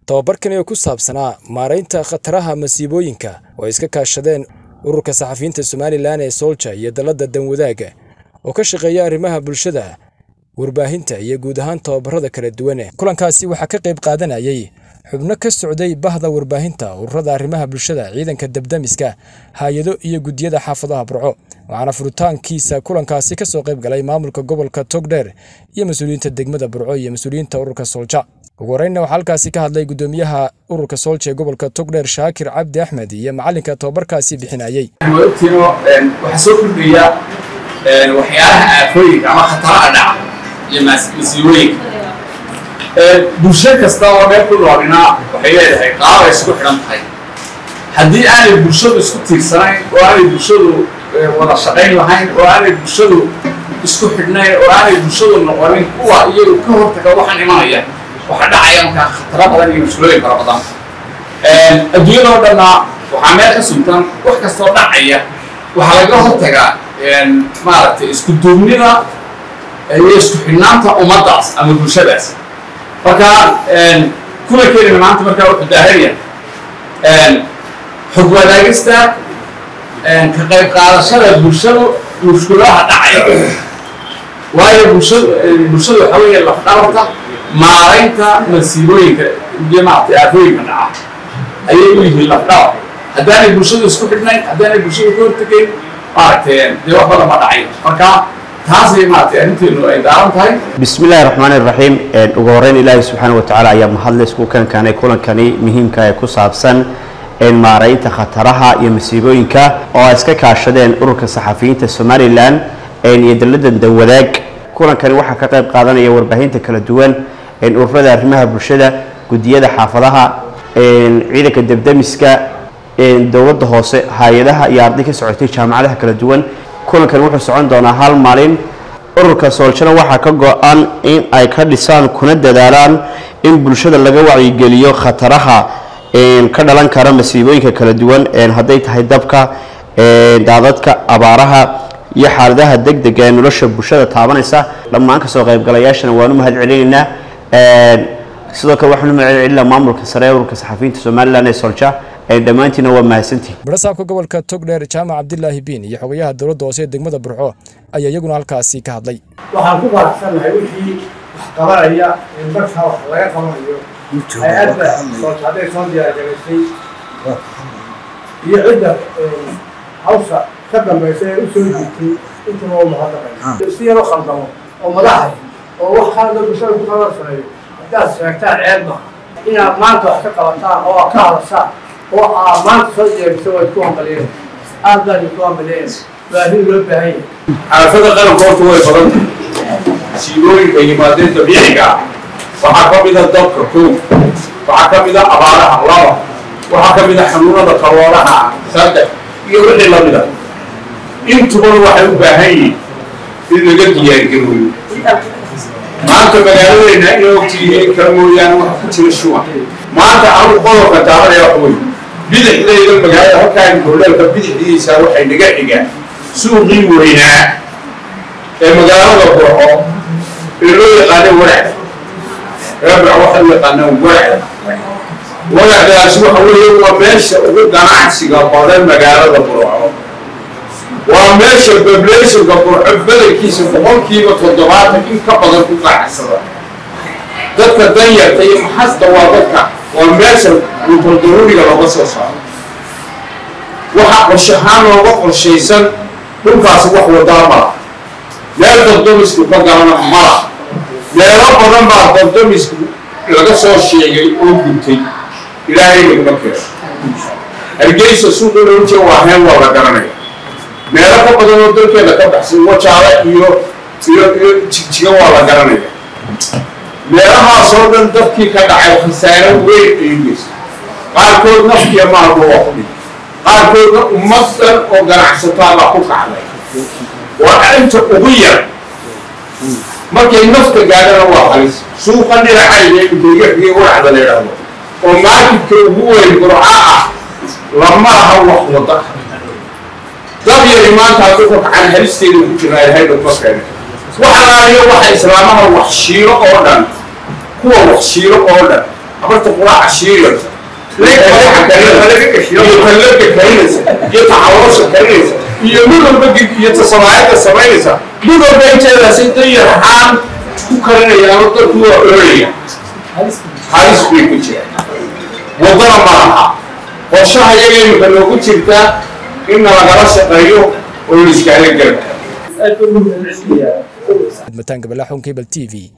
tababarkani oo ku saabsanaa maaraynta khataraha masiibooyinka oo ay iska kaashadeen ururka saxafiyiinta somalilan ee soolja iyo dalladda danwadaaga oo ka shaqeeya arrimaha bulshada warbaahinta iyo guud ahaan tababarada kala duwan kulankaasi waxaa ka qayb qaadanayay xubno ka socday bahda warbaahinta ururada arrimaha bulshada ciidanka dabdamiska hay-ado iyo guddiyada xaafadaha burco waxaana furitaankiisa kulankaasi kasoo qayb galay maamulka gobolka togdheer iyo mas-uuliyiinta degmada burco iyo mas-uuliyiinta ururka soolja ugu horeynna waxaa halkaasi ka hadlay guddoomiyaha ururka soolja ee gobolka togdheer shaakir cabdi axmed iyo macalinka tababarkaasi bixinayey waxaa soo kordhaya waxyaalaha aafooyinka ama khataraha dhaca iyo masiibooyinka bulsho kasta oo meel ku noolina waxay leedahay qaabay isku xidhan tahay haddii aanay bulshadu isku tiirsanayn oo aanay bulshadu wada shaqayn lahayn oo aanay bulshadu isku xidhnayn oo aanay bulshadu noqonin kuwa iyagu ka hortaga waxaan imanaya waxa dhacaya markaa khataro badan iyo mushkilooyin fara badan adduunyada oo dhanna waxaa meel ka suntan wax kastoo dhacaya waxaa laga hortagaa maaragtay isku duubnida iyo isku xidhnaanta ummaddaas ama bulshadaas marka kulankeedina maanta markaa wuxuu daahanya xog wadaagista ka qayb qaadashada bulshadu mushkulaha dhacaya waayo bulshadu bulshadu waxaa weeye lafdhabarta maaraynta masiibooyinka iyo maaragtay aafooyinka dhaca ayay u yihiin lafdhabar haddaanay bulshadu isku xidhnayn haddaanay bulshadu ka hortegayn maaragtay dee wax badan ma dhacayo marka taasay maaragtay arrinteenu ay daaran tahay bismi illaahi raxmaani raxiim ugu horeyn ilaahi subxaana watacaala ayaa mahadle isku kankanay kulankani muhiimka ee ku saabsan maaraynta khataraha iyo masiibooyinka oo ay iska kaashadeen ururka saxafiyiinta somalilan iyo dalladda danwadaag kulankani waxaa ka qayb qaadanaya warbaahinta kala duwan ururada arrimaha bulshada guddiyada xaafadaha ciidanka debdemiska dowladda hoose hay-adaha iyo arday ka socotay jaamacadaha kala duwan kulankan wuxuu socon doonaa hal maalin ururka sooljana waxaa ka go-an in ay ka dhisaan kuna dadaalaan in bulshada laga wacyigeliyo khataraha ka dhalan kara masiibooyinka kala duwan hadday tahay dabka daadadka abaaraha iyo xaaladaha deg dega ee nolosha bulshada taabanaysa dhammaan kasoo qaybgalayaashana waanu mahad celinaynaa sidoo kale waxaanu mahad celinaa maamulka sare ee ururka saxafiyiinta somalilan ee solja dhammaantiina waa mahadsantihin barasaabka gobolka togdheer jaamac cabdilaahi biin iyo xogayaha dowladda hoose ee degmada burco ayaa iyaguna halkaasi ka hadlay waxaan ku faraxsannahay wixii wax qabanaya in markaa wax laga qabanayo hay-adda soolta hadday soo diyaargaraysay iyo cidda hawsha ka dambaysa ee u soo jirtay intuba u mahadnaqay si yaro khaldamo oo madaxay oo wax kaalada bulshada ku tabarsaneeyo haddaad sheegtaan ceeb maha inaad maanta wax ka qabataan oo aad ka hadashaan oo aa maanta soo jeegisa waad ku hambaliyeen aad baan idinku hambaliyeen baahi loo baahan yahay xaafada qaranka horta way badan tahay masiibooyinka yimaadeen dabiiciga ah waxaa ka mid a dabka kow waxaa ka mid a abaaraha laba waxaa ka mid a xanuunada kalooraha saddex iyo wixii lamid a intubana waxay u baahan yihiin in laga diyaargarooyo maanta magaaladeenna inay ogtiyihiin kala mooyaane waxa ku jira shuwan maanta anu qodobka taabanaya wax wey bidixdayda magaalada halkaan goleelka bidixdiisa waxay naga xigaan suuqii weynaa ee magaalada burco ee loo yaqaano warac reebra waxay u yaqaanaan warac waracdaasi waxa weeye waa meesha ugu ganacsiga badan magaalada burco waa meesha bablationka burco badankiisa boqolkiiba toddobaatan in ka badan ku ganacsada dadka danyarta iyo maxasta waa dadka waa meesha rubaldaruuriga looga soo saaro waxaa qorshahaan looga qorshaysan dhulkaasi wax wadaa mala meel dabdamisku ka galana mala meelo badan baa dabdamisku laga soo sheegay oo guntay ilaahay laguma keeno hargeysa suuqa looje waa heen waa la garanaya meelo ka badan oo dalkeeda ka baxsan wajaale iyo iyo iyo jigjiga waa la garanaya meelahaasoo dhan dadkii ka dhacay khasaaro weyn ay geysa qaarkood nafkiya maalba waa ku dhigay qaarkoodna ummadan oo ganacsataa baa ku kacday waa arinta ugu yar markay nafta gaadhana waa halis suuqa dhinacayga inteegaxigii waracda la yidhaahdo oo maakidka ugu weyn burca ah lama aha wax wada dab yari maanta hadduu ka kacan halisteeda ku jirnaa ilahay dhogma keena waxalaaliyo waxa islaamaha wax shiilo oo dhan kuwa wax shiilo oo dhan habarta quraaca shiiraysa iyo talladka karinaysa iyo taxawoosha karinaysa iyo mid walba iyo tasamaayadda samaynaysa mid walba inteedaas inta yarxaan ku karinayaano dadku waa oolaya halis bay ku jiraan waddana ma laha qorshaha iyaga imika noogu jirtaa inna lagala shaqeeyo oo la iskaala garka mataanka balaxun cable t v